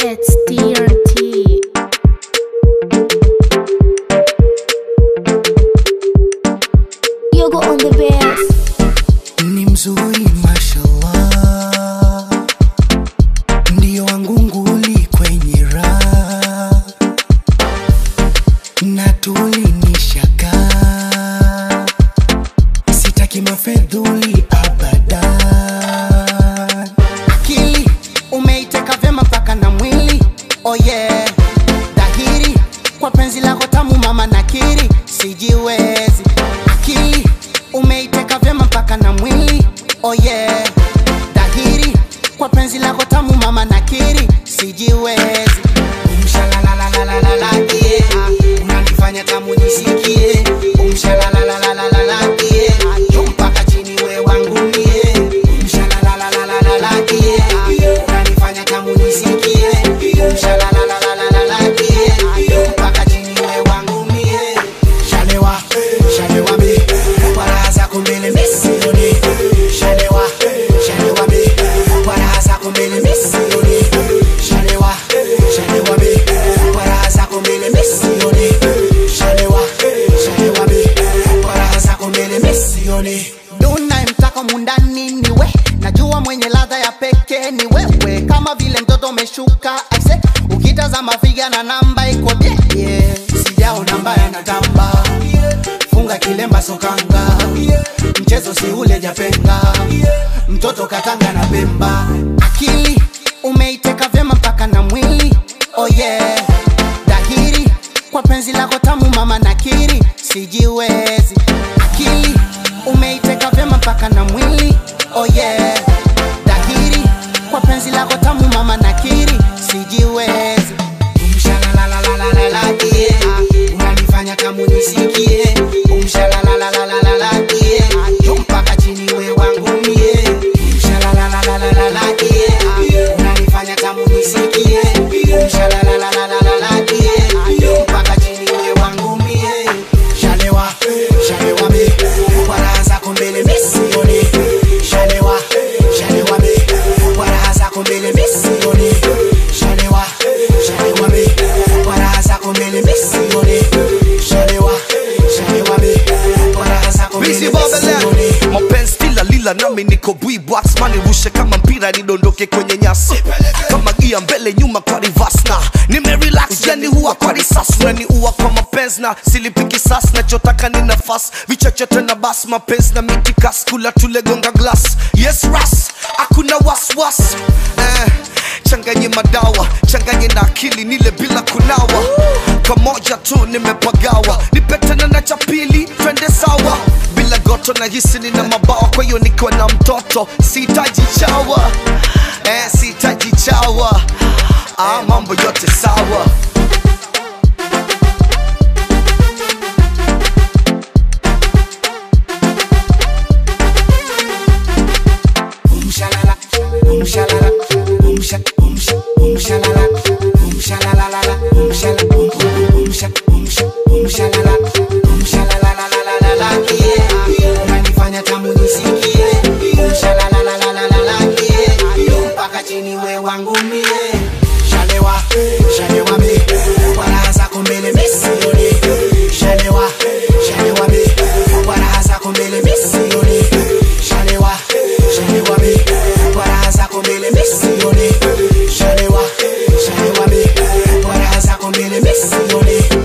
It's TRT. Yogo on the bass. ni mzuri mashallah, ndiyo wangu nguli kwenye raha na tulinishaka, sitaki mafedhuli abadan. Akili umeiteka vyema mpaka na mwili, oh yeah, dhahiri kwa penzi lako tamu mama nakiri, sijiwezi. Akili umeiteka vyema mpaka na mwili, oh yeah, dhahiri kwa penzi lako tamu mama nakiri, sijiwezi. Umshalalalalalala, yeah, unanifanya tamu nisikie. Umshalalalalalala, yeah, juu mpaka chini we wangu mie. Umshalalalalalala, yeah, unanifanya tamu nisikie. Umshalalalalalala, yeah, juu mpaka chini we wangu mie. Shalewa, shalewa mi, kwa raha zako mbele mi sioni. Shalewa, shalewa mi, kwa raha zako mbele mi sioni. Shalewa, shalewa mi, kwa raha zako mbele mi sioni. Shalewa, shalewa mi, kwa raha zako mbele mi sioni. Duna mtaka mundani ni we, najua mwenye ladha ya pekee ni wewe, kama vile mtoto umeshuka aise, ukitazama figa na namba iko bie yeah. Sijaona mbaya na tamba funga kilemba sokanga mchezo si ule japenga mtoto katanga na pemba akili umeiteka vyema mpaka na mwili oh yeah dhahiri kwa penzi lako tamu mama nakiri sijiwezi akili umeiteka vyema mpaka na mwili oh yeah dhahiri kwa penzi lako tamu mama nakiri sijiwezi Umshalalalalalala, yeah. unanifanya tamu nisikie Umshalalalalalala, yeah. juu mpaka chini we wangu mie Umshalalalalalala, yeah. unanifanya tamu nisikie Umshalalalalalala, yeah. juu mpaka chini we wangu mie Shalewa, shalewa mi, kwa raha zako mbele mi sioni. Shalewa, shalewa mi, kwa raha zako mbele mi sioni. Shalewa, shalewa mi, kwa raha zako mbele mi sioni. Shalewa, shalewa mi, kwa raha zako mbele Busy mi Babylon sioni. mapenzi kila lila nami niko bwibwax manirushe kama mpira nidondoke kwenye nyasi kama gia mbele nyuma kwa reverse na nimerelax yani huwa kwa risasi nani uwa kwa mapenzi na silipiki sas nachotaka ni nafasi vichochote na bas mapenzi na mitikas kula tulegonga glass yes ras hakuna waswas eh, changanye madawa changanye na akili nile bila kunawa kamoja tu nimepagawa nipetana na cha pili twende sawa bila goto na hisi nina mabawa kwa hiyo nikiwa na mtoto sihitaji chawa eh, sihitaji chawa ah, mambo yote sawa Umshalala, umshalala, umsha, umsha, umshalala, umshalalalala, umshala, um, um, umsha, umsha, umshalala, umshalalalalalala, yeah. Unanifanya tamu nisikie. Umshalalalalalala, yeah. Mpaka chini we wangu mie. Shalewa, shalewa mi, kwa raha zako mbele mi sioni. Shalewa, shalewa mi, kwa raha zako mbele mi sioni. Shalewa, shalewa mi, kwa raha zako mbele mi sioni. Shalewa, shalewa mi, kwa raha zako mbele mi sioni.